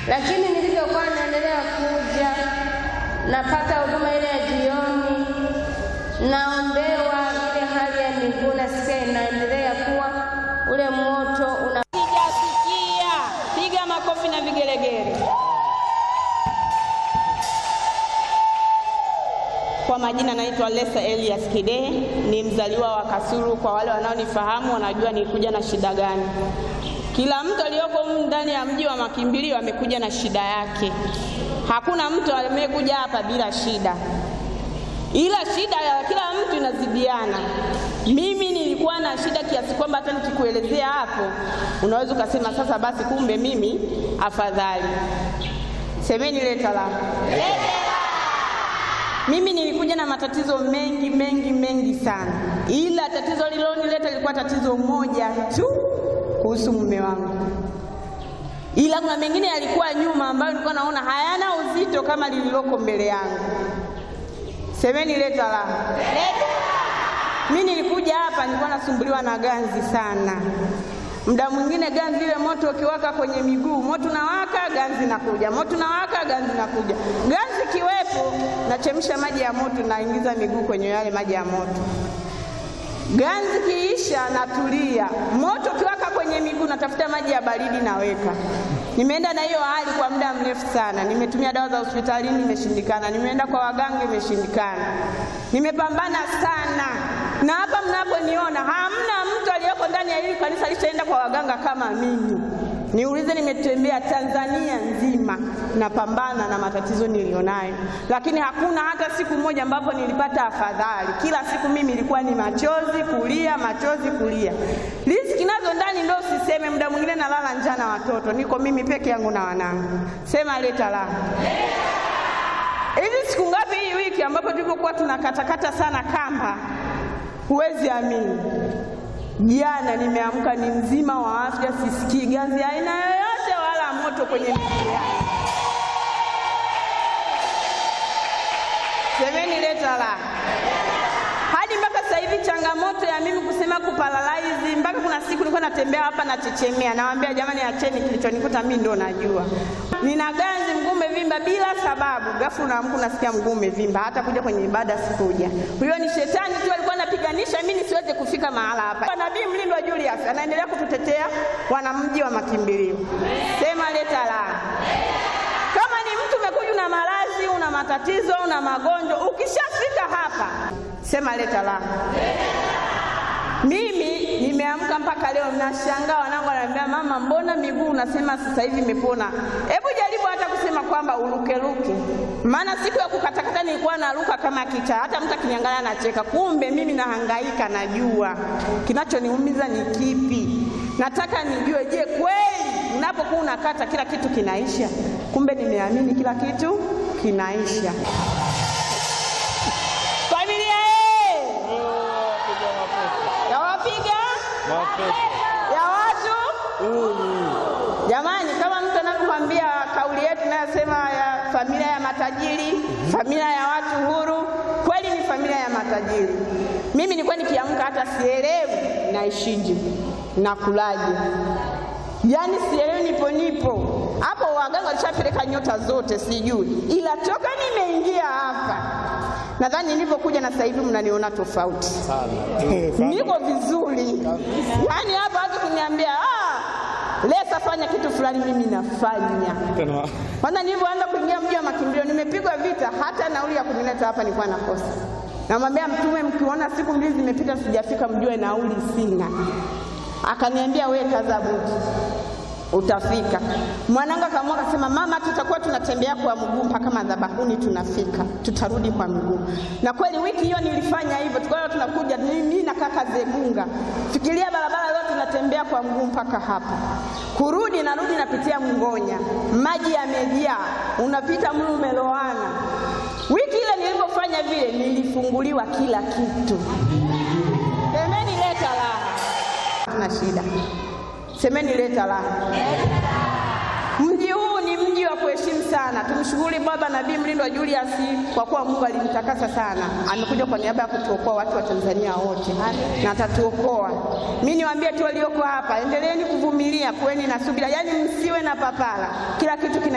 lakini nilivyokuwa naendelea kuja napata huduma ile ya jioni, naombewa ile hali ya miguu nasikia inaendelea kuwa ule moto una Sijasikia. Piga makofi na vigelegele. Kwa majina naitwa Lesa Elias Kidehe, ni mzaliwa wa Kasulu. Kwa wale wanaonifahamu wanajua nilikuja na shida gani. Kila mtu aliyoko humu ndani ya mji wa makimbilio amekuja na shida yake. Hakuna mtu amekuja hapa bila shida, ila shida ya kila mtu inazidiana. Mimi nilikuwa na shida kiasi kwamba hata nikikuelezea hapo unaweza ukasema sasa basi, kumbe mimi afadhali. Semeni leta la mimi nilikuja na matatizo mengi mengi mengi sana, ila tatizo lililonileta lilikuwa tatizo moja tu kuhusu mume wangu, ila kuna mengine yalikuwa nyuma ambayo nilikuwa naona hayana uzito kama lililoko mbele yangu. Semeni leta la. Mimi nilikuja hapa nilikuwa nasumbuliwa na ganzi sana. Muda mwingine ganzi ile moto ukiwaka kwenye miguu, moto unawaka, ganzi nakuja, moto unawaka, ganzi nakuja. Ganzi kiwepo, nachemsha maji ya moto, naingiza miguu kwenye yale maji ya moto. Ganzi kiisha, natulia. Moto ukiwaka kwenye miguu, natafuta maji ya baridi, naweka. Nimeenda na hiyo hali kwa muda mrefu sana. Nimetumia dawa za hospitalini, imeshindikana. Nimeenda kwa waganga, imeshindikana. Nimepambana sana, na hapa mnaponiona hamna mtu aliyeko ndani ya hili kanisa alishaenda kwa waganga kama mimi. Niulize, nimetembea Tanzania nzima napambana na matatizo nilionayo, lakini hakuna hata siku moja ambapo nilipata afadhali. Kila siku mimi ilikuwa ni machozi kulia, machozi kulia. Riziki nazo ndani ndio usiseme. Muda mwingine nalala njaa na watoto, niko mimi peke yangu na wanangu. Sema leta la hivi siku ngapi hii wiki ambapo tulivyokuwa tunakatakata sana kamba, huwezi amini Jana nimeamka ni mzima wa afya, sisikii ganzi aina yoyote wala moto kwenye miguu yangu. Semeni leta la. Hadi mpaka sasa hivi changamoto ya mimi kusema kuparalaizi, mpaka kuna siku nilikuwa natembea hapa nachechemea, nawaambia jamani, acheni, kilichonikuta mimi ndo najua. Nina ganzi, mguu umevimba bila sababu, ghafla unaamka unasikia mguu umevimba, hata kuja kwenye ibada sikuja. Huyo ni shetani tu alikuwa anapiganisha mimi nisiweze kufika mahala hapa. Nabii Mlindwa Julius anaendelea kututetea wanamji wa makimbilio. Sema leta la. Kama ni mtu umekuja una maradhi, una matatizo, una magonjwa, ukishafika hapa sema leta la. Mimi nimeamka mpaka leo nashangaa, wanangu wananiambia mama, mbona miguu unasema sasa hivi imepona? Hebu jaribu hata kusema kwamba urukeruke, maana siku ya kukatakata nilikuwa naruka kama kichaa, hata mtu akiniangalia anacheka. Kumbe mimi nahangaika, najua kinachoniumiza ni kipi. Nataka nijue, je, kweli unapokuwa unakata kila kitu kinaisha? Kumbe nimeamini kila kitu kinaisha. Familia ye ya wapiga ya watu jamani, kama mtu anavyokwambia kauli yetu inayosema ya familia ya matajiri, familia ya watu huru, kweli ni familia ya matajiri. Mimi nilikuwa nikiamka hata sielewi naishije nakulaje, yaani sielewi, nipo nipo hapo. Waganga walishapeleka nyota zote, sijui, ila toka nimeingia hapa nadhani nilivyokuja na sasa hivi mnaniona tofauti niko vizuri, yaani hapa watu kuniambia ah, Lesa fanya kitu fulani, mimi nafanya. Kwanza nilivyoanza kuingia mji wa makimbilio, nimepigwa vita, hata nauli ya kunileta hapa nilikuwa nakosa. Namwambia Mtume, mkiona siku mbili zimepita sijafika, mjue nauli sina. Akaniambia we kaza buti utafika. Mwanangu akaamua akasema, mama, tutakuwa tunatembea kwa mguu mpaka madhabahuni, tunafika, tutarudi kwa mguu. Na kweli wiki hiyo nilifanya hivyo, tukawa tunakuja mimi na kaka Zegunga, fikiria barabara yote tunatembea kwa mguu mpaka hapa, kurudi narudi napitia Mngonya, maji yamejaa, unapita mlu umeloana. Wiki ile nilipofanya vile, nilifunguliwa kila kitu. Semeni leta raha, tuna shida Semeni leta raha. Mji huu ni mji wa kuheshimu sana. Tumshukuru Baba Nabii Mlindwa Julius kwa kuwa Mungu alimtakasa sana, amekuja kwa niaba ya kutuokoa watu wa Tanzania wote na atatuokoa. Mimi niwaambie tu walioko hapa, endeleeni kuvumilia, kuweni na subira, yaani msiwe na papara, kila kitu kina